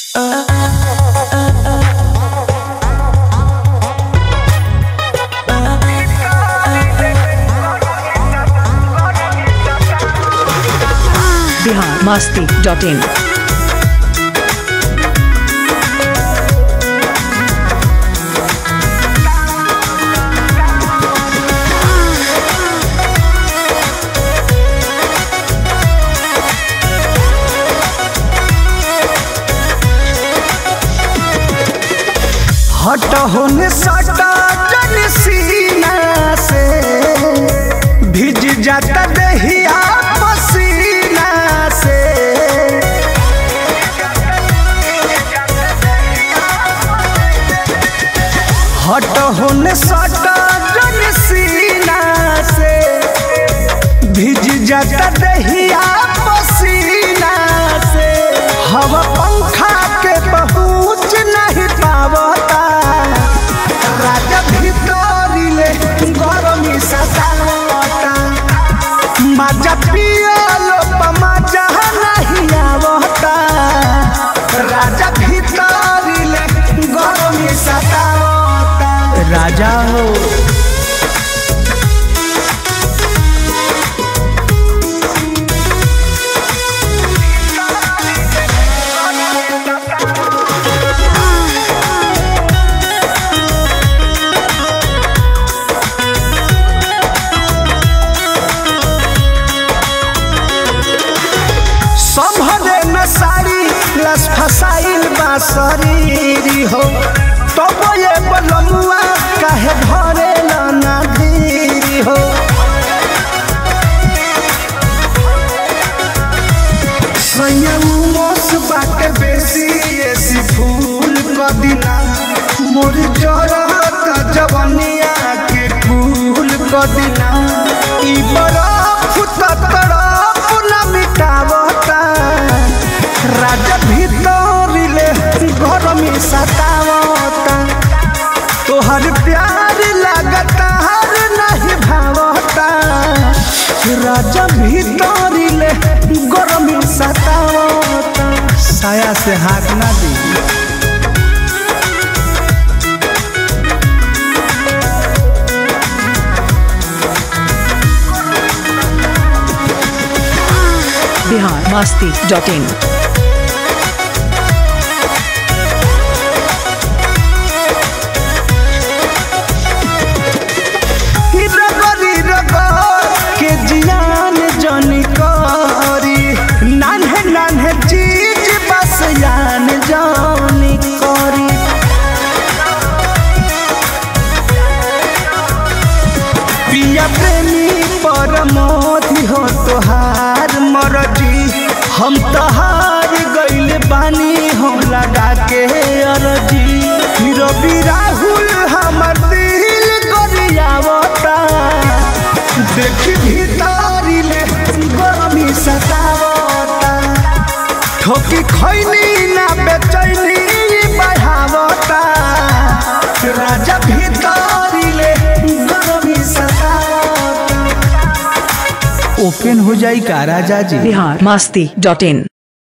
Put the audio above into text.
Bihar Masti dot in हट होने सटा जन सीना से भिज जाता दहिया पसीना से हट होने सटा जन सीना से भिज जाता दहिया पसीना से हवा पंखा के पहुँच नहीं पावता राजा भितरिले गरमी सतावता मजा पियलो मजा नहीं आवता राजा भितरिले गरमी सतावता राजा हो संभरे न साड़ी लस फसाइल बा शरीरी हो तब ये बलमुआ काहे भरे ना धीरी हो संयमोस बाटे बेसी ऐसी फूल कदिना मोर जरत जवनिया के फूल कदिना ई बरफ त तरफ न मिटावता राजा भीतरिले गरमी सतावता तोहर प्यार लगता हर नहीं भावता राजा भीतरिले गरमी सतावता साया से हाथ ना दी बिहार मस्ती डॉट इन रगरी रगर के जियान जनी करी नान्हे नान्हे चीज बस यान जानी करी पिया प्रेमी परमोधि हो तोहार मरजी हम तहार गइल बानी हो लगा के अरजी रवि राहुल हमर दिल गरियावता देखी भीतरिले गरमी सतावता ठोकी खैनी ना बेचैनी बढ़ावता राजा भीतरिले गरमी सतावता ओपन हो जाई का राजा जी बिहार मस्ती डॉट इन